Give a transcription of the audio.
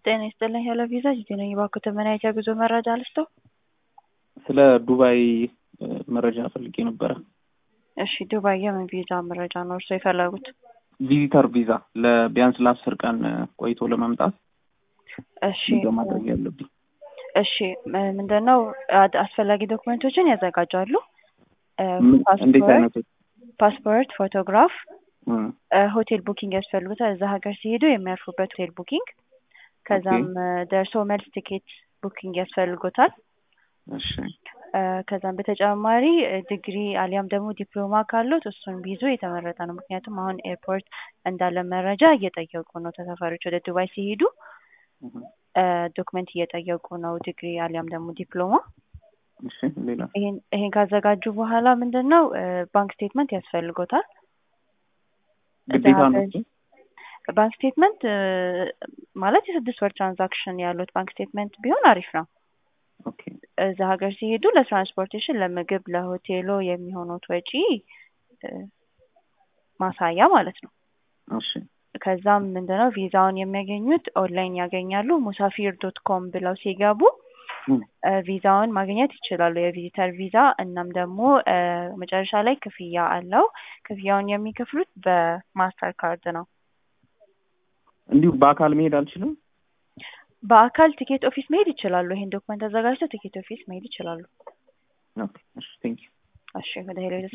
ጤና ይስጥልኝ ሄሎ ቪዛ ጂጂ ነኝ። እባክዎ ተመናይት የጉዞ መረጃ ልስጠው? ስለ ዱባይ መረጃ ፈልጌ ነበረ። እሺ ዱባይ የምን ቪዛ መረጃ ነው እርስዎ የፈለጉት? ቪዚተር ቪዛ ለቢያንስ ለአስር ቀን ቆይቶ ለመምጣት እሺ ምንድነው ማድረግ ያለብኝ? እሺ ምንድን ነው አስፈላጊ ዶክመንቶችን ያዘጋጃሉ። ምን- እንዴት አይነቶች? ፓስፖርት፣ ፎቶግራፍ፣ እም፣ ሆቴል ቡኪንግ ያስፈልጉታል። እዛ ሀገር ሲሄዱ የሚያርፉበት ሆቴል ቡኪንግ፣ ከዛም ደርሶ መልስ ቲኬት ቡኪንግ ያስፈልጎታል። እሺ እ፣ ከዛም በተጨማሪ ዲግሪ አሊያም ደግሞ ዲፕሎማ ካሉት እሱን ቢይዙ የተመረጠ ነው። ምክንያቱም አሁን ኤርፖርት እንዳለ መረጃ እየጠየቁ ነው ተሳፋሪዎች ወደ ዱባይ ሲሄዱ እም፣ ዶክመንት እየጠየቁ ነው፣ ዲግሪ አሊያም ደግሞ ዲፕሎማ። እሺ ሌላ ይሄን ይሄን ካዘጋጁ በኋላ ምንድን ነው ባንክ ስቴትመንት ያስፈልጎታል። ግዴታ ነው ሀገር- ባንክ ስቴትመንት እ፣ ማለት የስድስት ወር ትራንዛክሽን ያሉት ባንክ ስቴትመንት ቢሆን አሪፍ ነው። ኦኬ እዛ ሀገር ሲሄዱ ለትራንስፖርቴሽን፣ ለምግብ፣ ለሆቴሎ የሚሆኑት ወጪ እ፣ ማሳያ ማለት ነው። እሺ ከዛም ምንድነው ቪዛውን የሚያገኙት ኦንላይን ያገኛሉ። ሙሳፊር ዶት ኮም ብለው ሲገቡ እም፣ እ፣ ቪዛውን ማግኘት ይችላሉ። የቪዚተር ቪዛ። እናም ደግሞ እ፣ መጨረሻ ላይ ክፍያ አለው። ክፍያውን የሚከፍሉት በማስተር ካርድ ነው። እንዲሁ በአካል መሄድ አልችልም? በአካል ቲኬት ኦፊስ መሄድ ይችላሉ። ይሄን ዶክመንት አዘጋጅተው ቲኬት ኦፊስ መሄድ ይችላሉ። ኦኬ እሺ ቴንክ ዩ እሺ ወደ ሄሎ